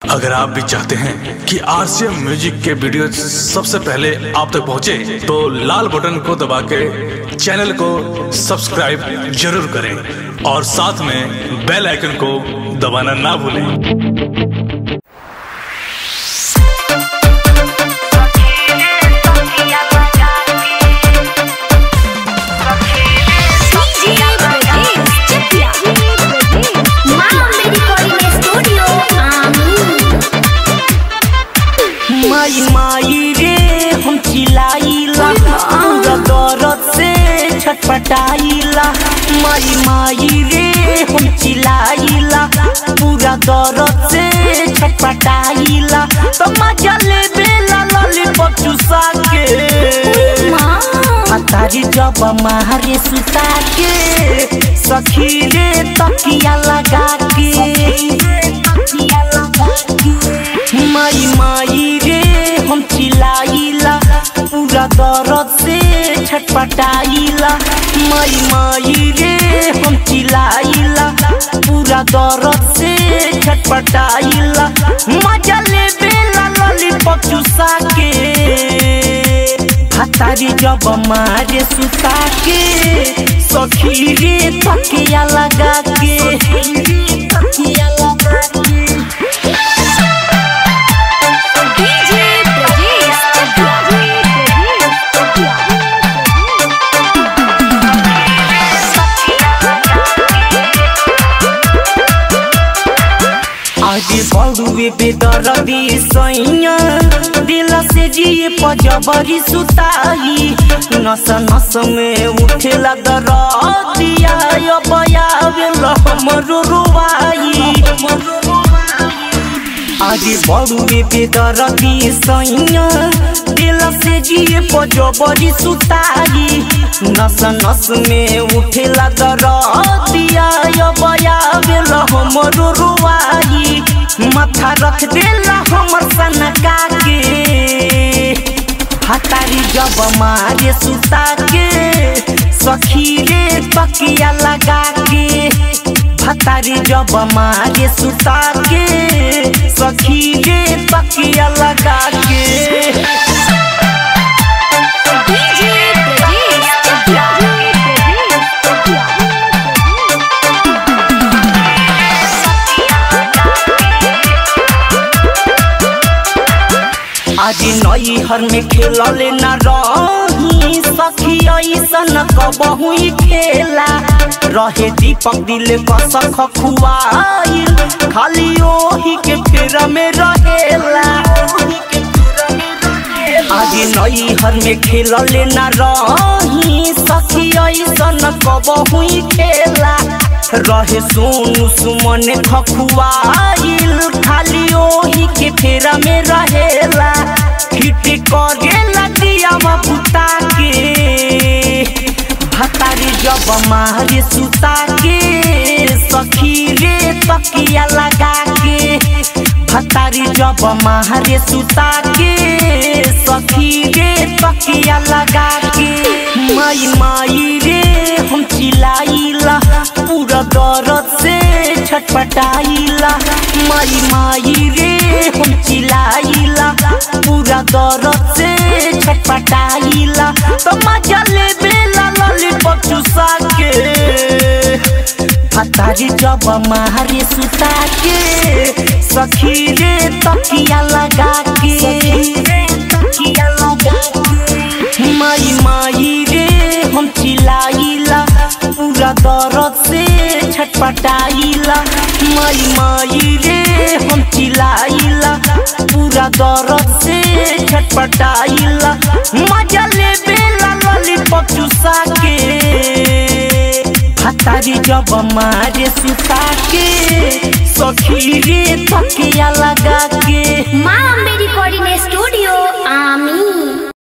अगर आप भी चाहते हैं कि आरसीएम म्यूजिक के वीडियो सबसे पहले आप तक पहुंचे, तो लाल बटन को दबा के चैनल को सब्सक्राइब जरूर करें और साथ में बेल आइकन को दबाना ना भूलें माई माई रे हम चिल्लाइला पूरा दर्द से छटपटाइला माई माई रे हम चिल्लाइला पूरा दर्द से छटपटाइला तो मजा ले बेला लॉलीपॉप चुसा के हतारी जब मारे सुता के सखी रे तकिया लगा के माई माई रे हम चिल्लाइला पूरा दर्द से छटपटाइला माई माई रे हम चिल्लाइला पूरा दर्द से छटपटाइला मजा ले बेला लॉलीपॉप चुसा के हतारी जब मारे सुता के सखी रे तकिया लगा के तकिया लगा के आज बड़ुए बेदरदी सैया दिल से जिए पजबरी सुताई नस नस में उठेला दरदिया बयावेल हमरो रुवाई आज बड़ुए बेदरदी सैया दिल से जिए पजबरी सुताई नस नस में उठेला दरदिया बयावेल हमरो रुवाई माथा रख देला हमर सनका के हतारी जब मारे सुता के सखी रे तकिया लगा के हतारी जब मारे सुता के सखी रे तकिया लगा के आज नई हर में खेलले न रही सखी ऐसन कबहू खेला रहे दीपक दिल कस खुआइल खाली ओही के फेरा में रहेला आज नई हर में खेलले न रही सखी ऐसन कबहू खेला रहे सोनू सुमन खखुआइल खाली ओही के फेरा में रहेला हिट करेला दिया बुता के भतारी जब मारे सुता के सखी रे तकिया लगा के भतारी जब मारे सुता के सखी रे तकिया लगा के माई माई रे हम चिल्लाइला पूरा दर्द से छटपटाइला माई माई रे हम चिल्लाइला पूरा दर्द से छटपटाइला तो मजा ले बेला लॉलीपॉप चुसा के हतारी जब मारे सुता के सखी रे तकिया लगा के तकिया लगा के माई माई रे हम चिल्लाइला पूरा दर्द से छटपटाइला माई माई रे हम चिल्लाइला पूरा दर्द से छटपटाइला मजा ले बेला लॉलीपॉप चुसा के हतारी जब मारे सुता के सखी रे तकिया लगा के माँ मेरी कोऑर्डिनेट स्टूडियो आमी